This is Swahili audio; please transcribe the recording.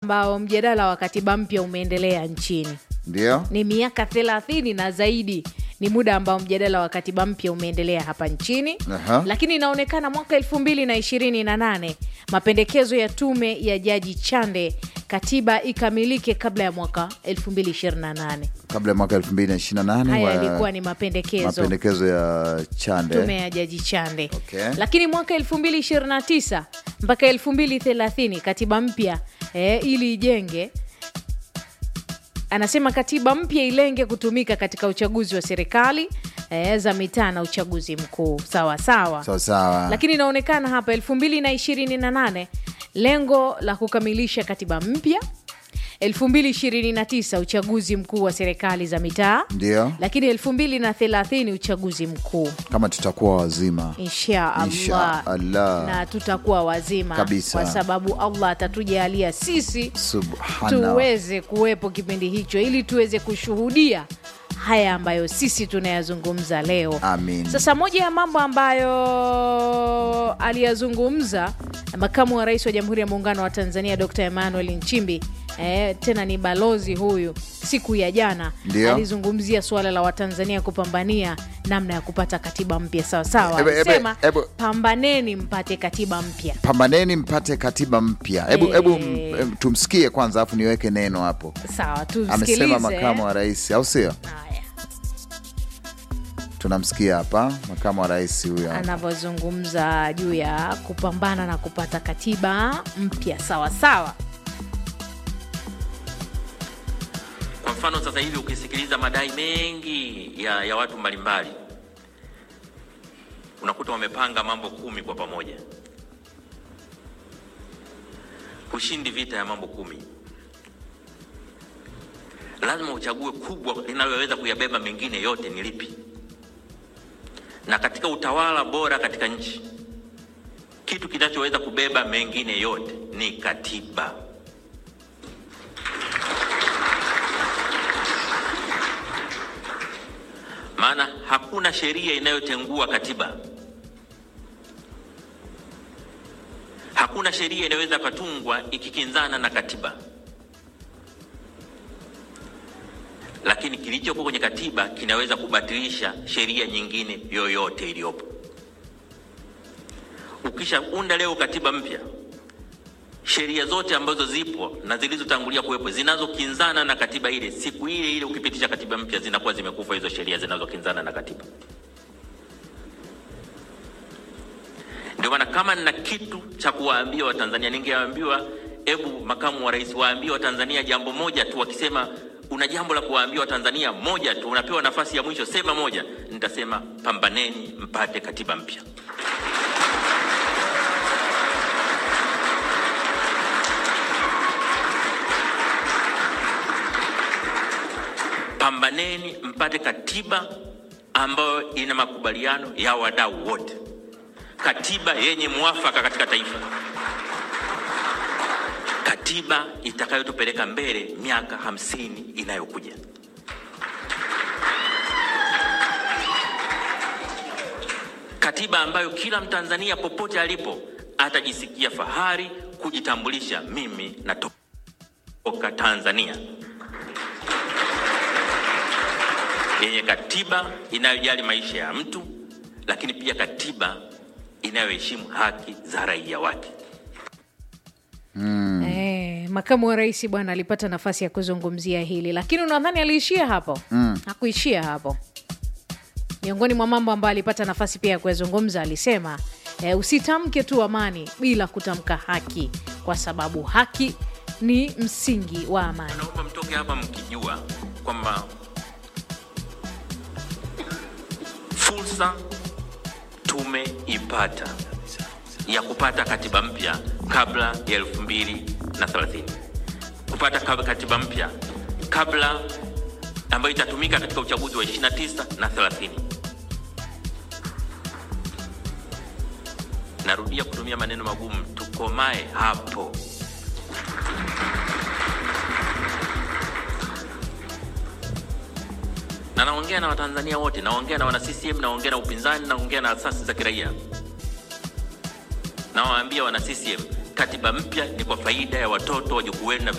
ambao mjadala wa katiba mpya umeendelea nchini ndio ni miaka thelathini na zaidi ni muda ambao mjadala wa katiba mpya umeendelea hapa nchini Aha. lakini inaonekana mwaka elfu mbili na ishirini na nane mapendekezo ya tume ya jaji chande katiba ikamilike kabla ya mwaka 2028 kabla ya mwaka 2028 haya wa- yalikuwa ni mapendekezo mapendekezo ya chande tume ya jaji chande Okay. lakini mwaka 2029 mpaka 2030 katiba mpya eh, ili ijenge anasema katiba mpya ilenge kutumika katika uchaguzi wa serikali eh, za mitaa na uchaguzi mkuu sawa sawa sawa sawa lakini inaonekana hapa 2028 lengo la kukamilisha katiba mpya 2029 uchaguzi mkuu wa serikali za mitaa ndio lakini 2030 uchaguzi mkuu kama tutakuwa wazima insha Insha allah Allah. na tutakuwa wazima Kabisa. kwa sababu allah atatujalia sisi subhana tuweze kuwepo kipindi hicho ili tuweze kushuhudia haya ambayo sisi tunayazungumza leo Amin. sasa moja ya mambo ambayo aliyazungumza makamu wa rais wa jamhuri ya muungano wa tanzania dr emmanuel nchimbi eh, tena ni balozi huyu siku ya jana Ndio. alizungumzia suala la watanzania kupambania namna ya kupata katiba mpya sawasawa Ebe- ebe- alisema ebe- pambaneni mpate katiba mpya pambaneni mpate katiba mpya hebu Eh. hebu m- em, tumsikie kwanza alafu niweke neno hapo sawa tusikilize amesema makamu wa rais au sio haya tunamsikia hapa makamu wa rais huyo anavyozungumza juu ya kupambana na kupata katiba mpya sawa sawa Kwa mfano sasa hivi ukisikiliza madai mengi ya, ya watu mbalimbali unakuta wamepanga mambo kumi kwa pamoja. Hushindi vita ya mambo kumi, lazima uchague kubwa linaloweza kuyabeba mengine yote ni lipi. Na katika utawala bora katika nchi, kitu kinachoweza kubeba mengine yote ni katiba. maana hakuna sheria inayotengua katiba. Hakuna sheria inayoweza katungwa ikikinzana na katiba, lakini kilichokuwa kwenye katiba kinaweza kubatilisha sheria nyingine yoyote iliyopo. Ukishaunda leo katiba mpya, sheria zote ambazo zipo na zilizotangulia kuwepo zinazokinzana na katiba ile, siku ile ile ukipitisha katiba mpya zinakuwa zimekufa hizo sheria zinazokinzana na katiba. Ndio maana kama nina kitu cha kuwaambia Watanzania, ningeambiwa hebu makamu wa rais waambie Watanzania jambo moja tu. Wakisema una jambo la kuwaambia Watanzania moja tu, unapewa nafasi ya mwisho, sema moja. Nitasema pambaneni mpate katiba mpya. pambaneni mpate katiba ambayo ina makubaliano ya wadau wote, katiba yenye mwafaka katika taifa, katiba itakayotupeleka mbele miaka hamsini inayokuja. Katiba ambayo kila Mtanzania popote alipo atajisikia fahari kujitambulisha, mimi natoka Tanzania yenye katiba inayojali maisha ya mtu, lakini pia katiba inayoheshimu haki za raia wake. Eh, makamu wa rais bwana alipata nafasi ya kuzungumzia hili lakini unadhani aliishia hapo mm. hakuishia hapo miongoni mwa mambo ambayo alipata nafasi pia ya kuyazungumza alisema eh, usitamke tu amani bila kutamka haki kwa sababu haki ni msingi wa amani Naomba mtoke hapa mkijua kwamba fursa tumeipata ya kupata katiba mpya kabla ya elfu mbili na thelathini kupata kab- katiba mpya kabla ambayo itatumika katika uchaguzi wa 29 na 30. Narudia kutumia maneno magumu, tukomae hapo. na naongea na Watanzania wote, naongea na wana CCM, naongea na upinzani, naongea na asasi za kiraia. Nawaambia wana CCM, katiba mpya ni kwa faida ya watoto wajukuu wenu na